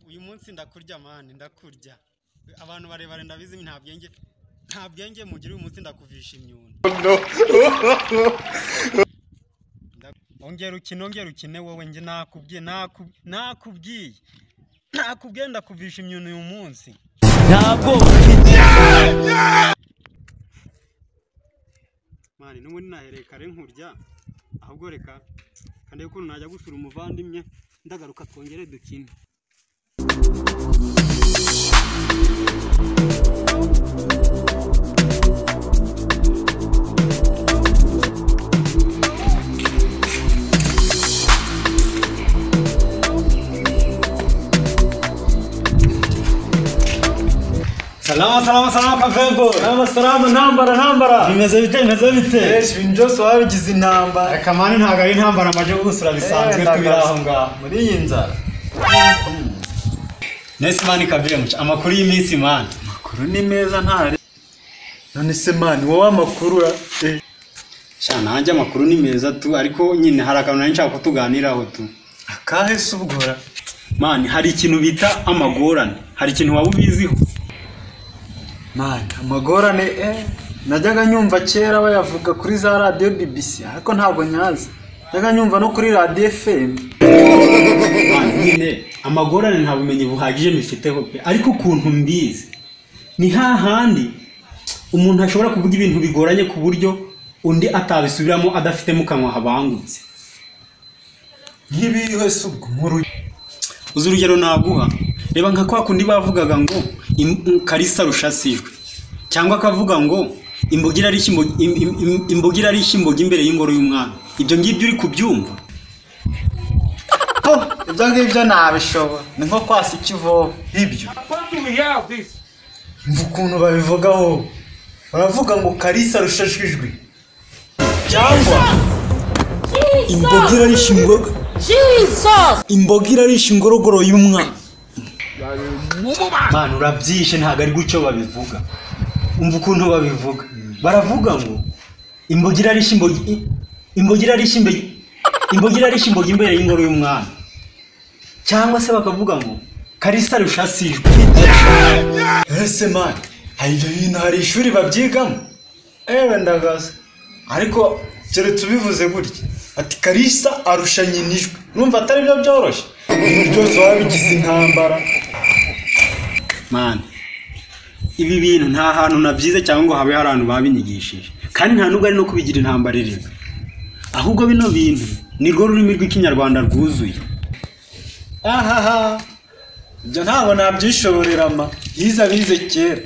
uyu munsi ndakurya mani ndakurya abantu barebare ndabizi nta bwenge nta bwenge mugira uyu munsi ndakuvisha imyuna ongera ukine ongera ukine wowe njye nakubwiye nakubwiye nakubwiye ndakuvisha imyuna uyu munsi ntabwo mani n'ubundi nahereye kare nkurya ahubwo reka kandi ukuntu najya gusura umuvandimwe ndagaruka twongere dukine Salama salama salama kavembo. Salama salama ntambara ntambara. bimeze bite bimeze bite Esh ibintu byose wabigize intambara. akamani ntabwo ari intambara amajya gusura bisanzwe tubiri aho ngaho Muri iyi nzara. nesi mani kabire muca amakuru y'iminsi mani Amakuru ni meza ntari. None se mani wowe amakuru ra. Eh. sha nanjye amakuru ni meza tu ariko nyine hari akantu nari nshaka ko tuganiraho tu Akahe se ubwora? mani hari ikintu bita amagorane hari ikintu waba ubiziho Mani amagorane eh. Najyaga nyumva kera bayavuga kuri za radio BBC ariko ntabwo nyazi. Najyaga nyumva no kuri radio FM. Mani, nyine amagorane nta bumenyi buhagije mbifiteho pe ariko ukuntu mbizi ni hahandi umuntu ashobora kuvuga ibintu bigoranye ku buryo undi atabisubiramo adafite mu kanwa habangutse Nk'ibihe se ubwo muri uzi urugero naguha reba nka kwa kundi bavugaga ngo im- karisa rushasijwe cyangwa akavuga ngo imboga irarishya imboga- im- im- im- imboga irarishya imboga imbere y'ingoro y'umwami ibyo ngibyo uri kubyumva Oh, ibyo ngibyo ntabishobora ni nko kwasa ikivovo ibyo mva ukuntu babivugaho baravuga ngo karisa rushashijwe cyangwa imboga irarisha imboga imboga irarisha ingorogoro y'umwana mwana urabyishe ntabwo ari gutyo babivuga umva ukuntu babivuga baravuga ngo imboga irarishya imboga i- imboga irarishya imbe- imboga irarishya imboga imbere y'ingoro y'umwami cyangwa se bakavuga ngo karisa rushasijwe ese mani hari ibyo bintu hari ishuri babyigamo ewe ndagaza ariko keretse ubivuze gutya ati karisa arusha nyina ijwi numva atari byo byoroshye ibintu byose wabigize intambara mani ibi bintu nta hantu nabyize cyangwa ngo habe hari abantu babinyigishije kandi nta nubwo ari no kubigira intambara ireba ahubwo bino bintu ni rwo rurimi rw'ikinyarwanda rwuzuye ahaha ibyo ntabwo nabyishoborera ma yize abize kera